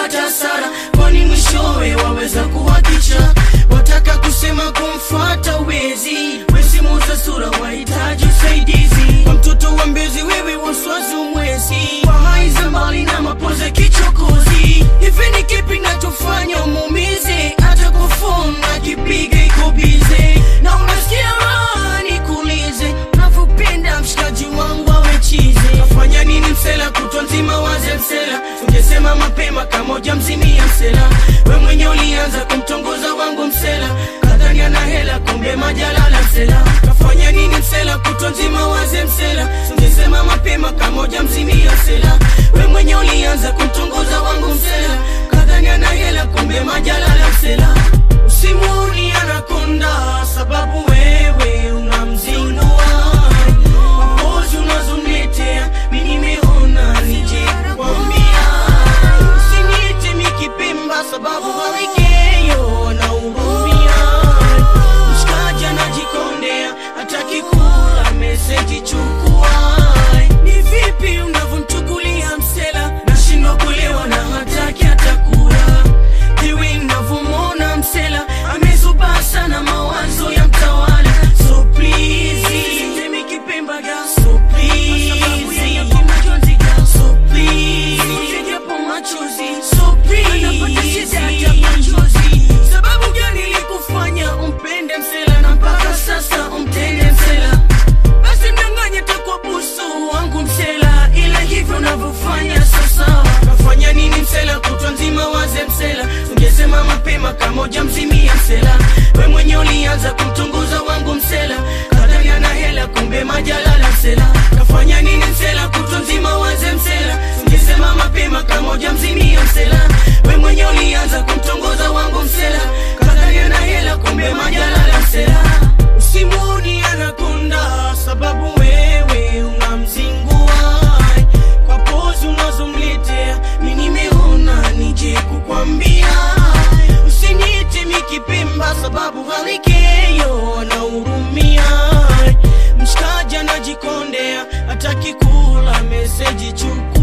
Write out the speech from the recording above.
kupata hasara kwani mwishowe waweza kuhakisha wataka kusema kumfuata wezi wezi muza sura wahitaji usaidizi kwa mtoto wa mbezi wewe waswazi umwezi kwa hai za mbali na mapoze kichokozi hivi ni kipi nachofanya umumize hata kwa phone nakipiga iko bize na unasikia raha nikuulize unavyopenda mshikaji wangu awe chize nafanya nini msela kutwa nzima waze msela ungesema mapema kamoja mzimia msela we mwenye ulianza kumtongoza wangu msela kadhani ana hela kumbe majalala msela kafanya nini msela kutwa nzima waze msela ungesema mapema kamoja mzimia msela we mwenye ulianza kumtongoza wangu msela kadhani ana hela kumbe majalala msela usimuni anakonda sababu wewe unamzingua mapozi unazoniletea mi nimeona nije kukwambia usiniite mikipemba sababu walikeyo naurumia mshikaji anajikondea hataki kula meseji chukua ni vipi unavyomchukulia msela nashindwa kulewa na hataki hatakula hiwi navyomwona msela amezuba sana mawazo ya mtawala so please Mimi kipemba ga so please so please japo machozi so please anapata shida ya machozi sababu gani ilikufanya umpende msela na mpaka sasa umtende msela basi mdanganye takwa busu wangu msela ila hivyo unavyofanya sasa kafanya nini msela kutwa nzima waze msela ungesema mapema kamoja mzimia msela we mwenye ulianza kumtunguza wangu msela kadhani ana hela kumbe majalala msela kafanya nini msela kutwa nzima waze msela ungesema mapema kamoja mzimia msela we mwenye ulianza kumtongoza wangu msela kadhani ana hela kumbe majalala msela usimuni anakonda sababu wewe unamzingua kwa pozi unazomletea mi nimeona nije kukwambia usiniite mikipemba sababu halikeyo naurumia mshikaji anajikondea hataki kula meseji chuku